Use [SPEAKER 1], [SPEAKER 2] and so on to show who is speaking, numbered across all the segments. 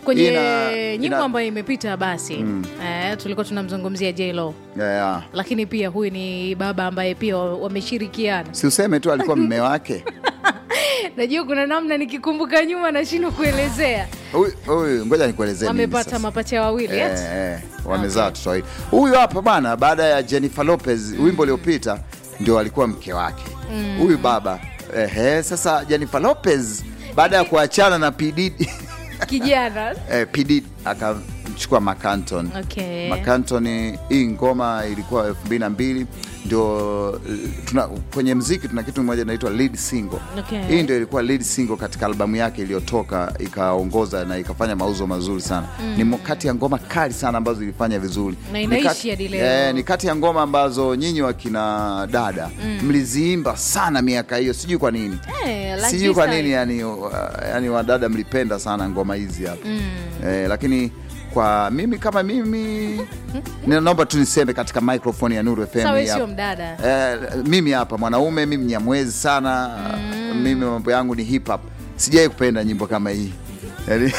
[SPEAKER 1] kwenye
[SPEAKER 2] Ina-
[SPEAKER 1] nyimbo
[SPEAKER 2] ina-
[SPEAKER 1] ambayo imepita basi eh, tulikuwa tunamzungumzia J-Lo
[SPEAKER 2] yeah, yeah.
[SPEAKER 1] lakini pia huyu ni baba ambaye pia wameshirikiana.
[SPEAKER 2] si useme tu alikuwa mme wake
[SPEAKER 1] Najua kuna namna nikikumbuka nyuma nashindwa kuelezea.
[SPEAKER 2] Huyu- huyu ngoja nikuelezee mimi
[SPEAKER 1] Wamepata
[SPEAKER 2] sasa.
[SPEAKER 1] mapacha wawili
[SPEAKER 2] Eh,
[SPEAKER 1] eti?
[SPEAKER 2] eh, wamezaa watoto wawili. Huyu hapa bwana, baada ya Jennifer Lopez wimbo uliopita ndio alikuwa mke wake huyu baba. Ehe, sasa Jennifer Lopez baada ya kuachana na P Diddy
[SPEAKER 1] kijana
[SPEAKER 2] eh, P Diddy akamchukua Macanton.
[SPEAKER 1] Okay.
[SPEAKER 2] Macanton, hii ngoma ilikuwa elfu mbili na mbili ndio eh, tuna, kwenye mziki tuna kitu moja inaitwa lead single.
[SPEAKER 1] Okay.
[SPEAKER 2] Hii ndio ilikuwa lead single katika albamu yake iliyotoka ikaongoza na ikafanya mauzo mazuri sana. Ni mo- kati ya ngoma kali sana ambazo zilifanya vizuri.
[SPEAKER 1] Na
[SPEAKER 2] Ni
[SPEAKER 1] inaishi
[SPEAKER 2] kati-
[SPEAKER 1] hadi leo.
[SPEAKER 2] Eh, ni kati ya ngoma ambazo nyinyi wakina dada mliziimba sana miaka hiyo, sijui kwa nini
[SPEAKER 1] Eh, like
[SPEAKER 2] sijui
[SPEAKER 1] this
[SPEAKER 2] kwa
[SPEAKER 1] time.
[SPEAKER 2] nini yani, uh, yani wadada mlipenda sana ngoma hizi hapa eh, lakini kwa mimi kama mimi naomba tu niseme katika microphone ya Nuru FM
[SPEAKER 1] Sawa,
[SPEAKER 2] hii
[SPEAKER 1] sio
[SPEAKER 2] hapa.
[SPEAKER 1] mdada.
[SPEAKER 2] Eh, mimi hapa mwanaume mimi nyamwezi sana mimi mambo yangu ni hip hop sijai kupenda nyimbo kama hii yani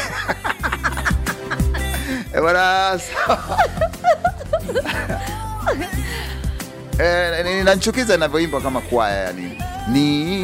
[SPEAKER 2] Eh, bwana, sawa. Eh, ni- inanichukiza inavyoimba kama kwaya yani ni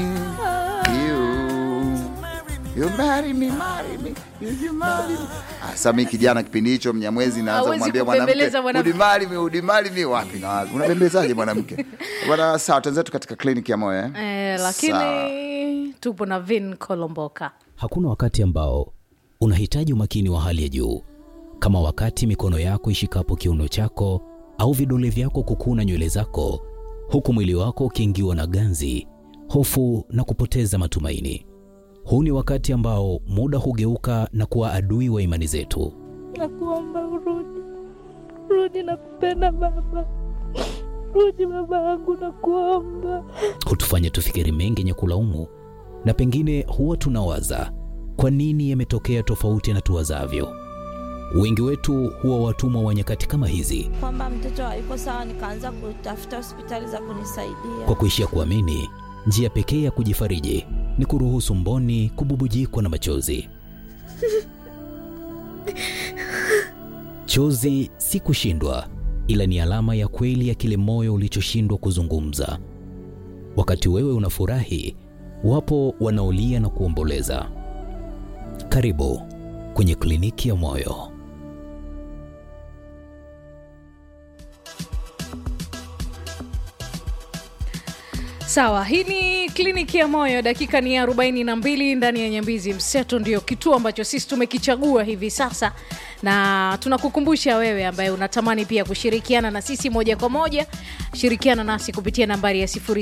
[SPEAKER 2] you you marry me marry me you, you marry me Ah, sasa mimi kijana kipindi hicho mnyamwezi naanza
[SPEAKER 1] Hawezi
[SPEAKER 2] kumwambia
[SPEAKER 1] kubembeleza
[SPEAKER 2] mwanamke
[SPEAKER 1] mwanamke.
[SPEAKER 2] udimari mi udimari mi wapi na wapi unabembezaje mwanamke bwana sawa tuenzetu katika kliniki ya moyo eh?
[SPEAKER 1] Eh,
[SPEAKER 2] Sawa.
[SPEAKER 1] lakini tupo na Vin Kolomboka.
[SPEAKER 3] Hakuna wakati ambao unahitaji umakini wa hali ya juu kama wakati mikono yako ishikapo kiuno chako au vidole vyako kukuna nywele zako, huku mwili wako ukiingiwa na ganzi, hofu na kupoteza matumaini. Huu ni wakati ambao muda hugeuka na kuwa adui wa imani zetu.
[SPEAKER 4] Nakuomba urudi, rudi, nakupenda baba, rudi baba yangu, nakuomba.
[SPEAKER 3] hutufanya tufikiri mengi yenye kulaumu, na pengine huwa tunawaza kwa nini yametokea tofauti na tuwazavyo. Wengi wetu huwa watumwa wa nyakati kama hizi,
[SPEAKER 4] Kwamba mtoto hayuko sawa, nikaanza kutafuta hospitali za kunisaidia.
[SPEAKER 3] kwa kuishia kuamini njia pekee ya kujifariji ni kuruhusu mboni kububujikwa na machozi. Chozi si kushindwa, ila ni alama ya kweli ya kile moyo ulichoshindwa kuzungumza. Wakati wewe unafurahi, wapo wanaolia na kuomboleza. Karibu kwenye kliniki ya moyo.
[SPEAKER 1] Sawa, hii ni kliniki ya moyo. Dakika ni arobaini na mbili ndani ya Nyambizi Mseto, ndio kituo ambacho sisi tumekichagua hivi sasa, na tunakukumbusha wewe ambaye unatamani pia kushirikiana na sisi moja kwa moja, shirikiana nasi kupitia nambari ya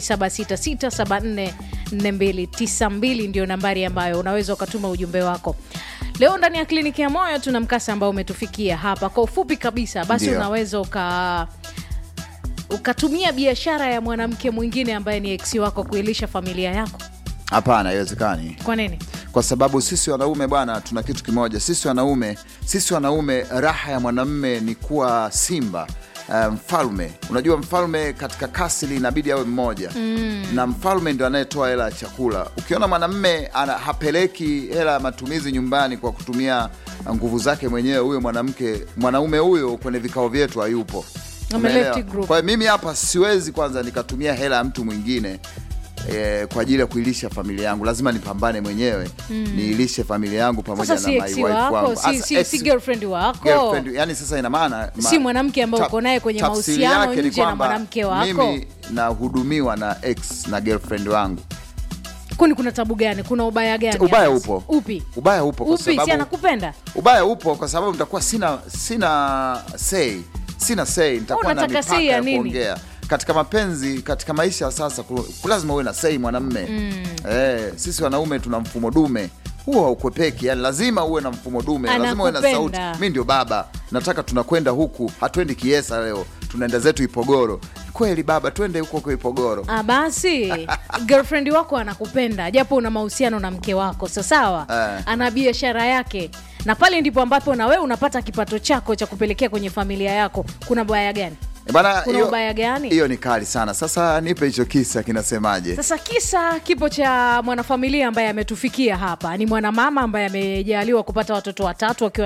[SPEAKER 1] 0766744292 ndio nambari ambayo unaweza ukatuma ujumbe wako. Leo ndani ya kliniki ya moyo tuna mkasa ambao umetufikia hapa kwa ufupi kabisa, basi
[SPEAKER 2] Ndio.
[SPEAKER 1] unaweza uka ukatumia biashara ya mwanamke mwingine ambaye ni eksi wako kuilisha familia yako.
[SPEAKER 2] hapana haiwezekani
[SPEAKER 1] Kwa nini?
[SPEAKER 2] kwa sababu sisi wanaume bwana tuna kitu kimoja sisi wanaume sisi wanaume raha ya mwanamme ni kuwa simba uh, mfalme unajua mfalme katika kasili inabidi awe mmoja mm. na mfalme ndio anayetoa hela ya chakula ukiona mwanamme ana hapeleki hela ya matumizi nyumbani kwa kutumia nguvu zake mwenyewe huyo mwanamke mwanaume huyo kwenye vikao vyetu hayupo
[SPEAKER 1] Ame
[SPEAKER 2] Umeelewa?
[SPEAKER 1] left group.
[SPEAKER 2] kwa hiyo mimi hapa siwezi kwanza nikatumia hela ya mtu mwingine eh, kwa ajili ya kuilisha familia yangu lazima nipambane mwenyewe niilishe familia yangu pamoja
[SPEAKER 1] Sasa
[SPEAKER 2] na
[SPEAKER 1] si
[SPEAKER 2] my
[SPEAKER 1] eksi
[SPEAKER 2] wife
[SPEAKER 1] wako,
[SPEAKER 2] wangu.
[SPEAKER 1] si,
[SPEAKER 2] Asa,
[SPEAKER 1] si,
[SPEAKER 2] ex-
[SPEAKER 1] si girlfriend wako
[SPEAKER 2] girlfriend, yani sasa ina maana ma-
[SPEAKER 1] Si mwanamke ambaye
[SPEAKER 2] taf-
[SPEAKER 1] uko naye kwenye
[SPEAKER 2] tafsiri
[SPEAKER 1] mahusiano
[SPEAKER 2] yake ni
[SPEAKER 1] nje na
[SPEAKER 2] kwamba
[SPEAKER 1] mwanamke wako.
[SPEAKER 2] mimi nahudumiwa na ex na girlfriend wangu
[SPEAKER 1] kwani kuna tabu gani? Kuna ubaya gani?
[SPEAKER 2] ubaya
[SPEAKER 1] hapa?
[SPEAKER 2] upo
[SPEAKER 1] Upi?
[SPEAKER 2] ubaya upo kwa
[SPEAKER 1] Upi? Si
[SPEAKER 2] sababu
[SPEAKER 1] anakupenda?
[SPEAKER 2] ubaya upo kwa sababu nitakuwa sina sina say sina say nitakuwa na
[SPEAKER 1] unataka
[SPEAKER 2] mipaka
[SPEAKER 1] say ya
[SPEAKER 2] ya
[SPEAKER 1] nini?
[SPEAKER 2] kuongea katika mapenzi katika maisha ya sasa ku- lazima uwe na sei mwanamme eh, sisi wanaume tuna mfumo dume huo haukwepeki yani lazima uwe na mfumo dume lazima uwe na sauti
[SPEAKER 1] Anakupenda.
[SPEAKER 2] mi ndio baba nataka tunakwenda huku hatuendi kiesa leo tunaenda zetu ipogoro kweli baba twende huko kwa ipogoro
[SPEAKER 1] Ah, basi girlfriend wako anakupenda japo una mahusiano na mke wako sasawa
[SPEAKER 2] Eh.
[SPEAKER 1] ana biashara yake na pale ndipo ambapo na wewe unapata kipato chako cha kupelekea kwenye familia yako kuna baya gani
[SPEAKER 2] Eh, bana,
[SPEAKER 1] Kuna
[SPEAKER 2] hiyo-
[SPEAKER 1] ubaya gani?
[SPEAKER 2] hiyo ni kali sana sasa nipe hicho kisa kinasemaje
[SPEAKER 1] sasa kisa kipo cha mwanafamilia ambaye ametufikia hapa ni mwanamama ambaye amejaliwa kupata watoto watatu akiwa